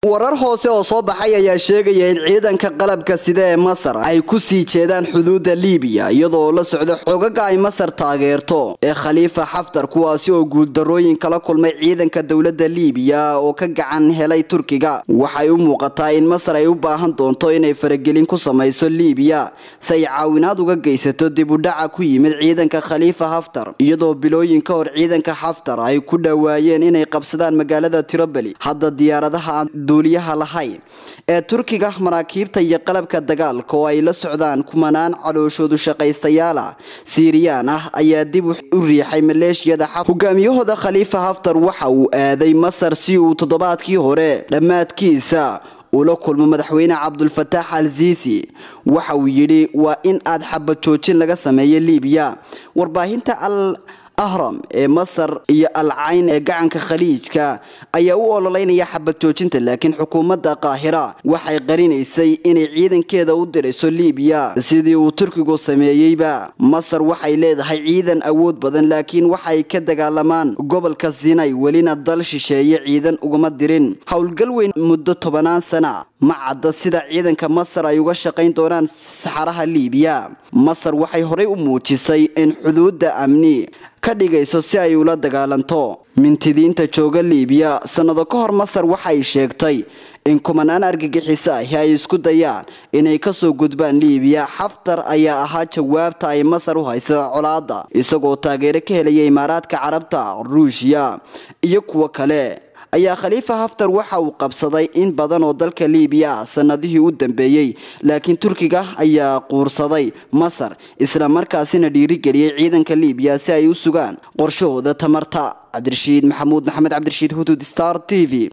warar hoose oo soo baxay ayaa sheegaya in ciidanka qalabka sida ee masar ay ku sii jeedaan xuduudda liibiya iyadoo la socda xogaga ay masar taageerto ee khaliifa xaftar kuwaasi oo guuldarooyin kala kulmay ciidanka dowladda liibiya oo ka gacan helay turkiga waxay u muuqataa in masar ay u baahan doonto inay faragelin ku samayso liibiya si ay caawinaad uga geysato dib u dhaca ku yimid ciidanka khaliifa haftar iyadoo bilooyin ka hor ciidanka xaftar ay ku dhowaayeen inay qabsadaan magaalada tiroboli hadda diyaaradaha duuliyaha lahayn ee turkiga maraakiibta iyo qalabka dagaalka oo ay la socdaan kumanaan calooshoodu shaqaystayaal ah siiriyaan ah ayaa dib u riixay maleeshiyada xaf hogaamiyahooda khaliifa haftar waxa uu aaday masar si uu toddobaadkii hore dhammaadkiisa ula kulmo madaxweyne cabdulfataax al siisi waxa uu yidhi waa in aad xabad joojin laga sameeyo liibiya warbaahinta al ahram ee masar iyo al cayn ee gacanka khaliijka ayaa u ololeynaya xabad joojinta laakiin xukuumadda qaahira waxay qarinaysay inay ciidankeeda u dirayso liibiya sidii uu turkigu sameeyeyba masar waxay leedahay ciidan awood badan laakiin waxay ka dagaalamaan gobolka sinay welina dal shisheeye ciidan ugama dirin howlgal weyn muddo tobanaan sana ma cadda sida ciidanka masar ay uga shaqayn doonaan saxaraha liibiya masar waxay horey u muujisay in xuduudda amni ka dhigayso si ay ula dagaalanto mintidiinta jooga liibiya sannado ka hor masar waxay sheegtay in kumanaan argagixiso ahi ay isku dayaan inay kasoo gudbaan liibiya xaftar ayaa ahaa jawaabta ay masar u hayso colaada isagoo taageero ka helaya imaaraadka carabta ruushiya iyo kuwo kale ayaa khaliifa haftar waxa uu qabsaday in badan oo dalka liibiya ah sanadihii u dambeeyey laakiin turkiga ayaa quursaday masar isla markaasina dhiirigeliyey ciidanka liibiya si ay u sugaan qorshahooda tamarta cabdirashiid maxamuud maxamed cabdirashiid huduud star t v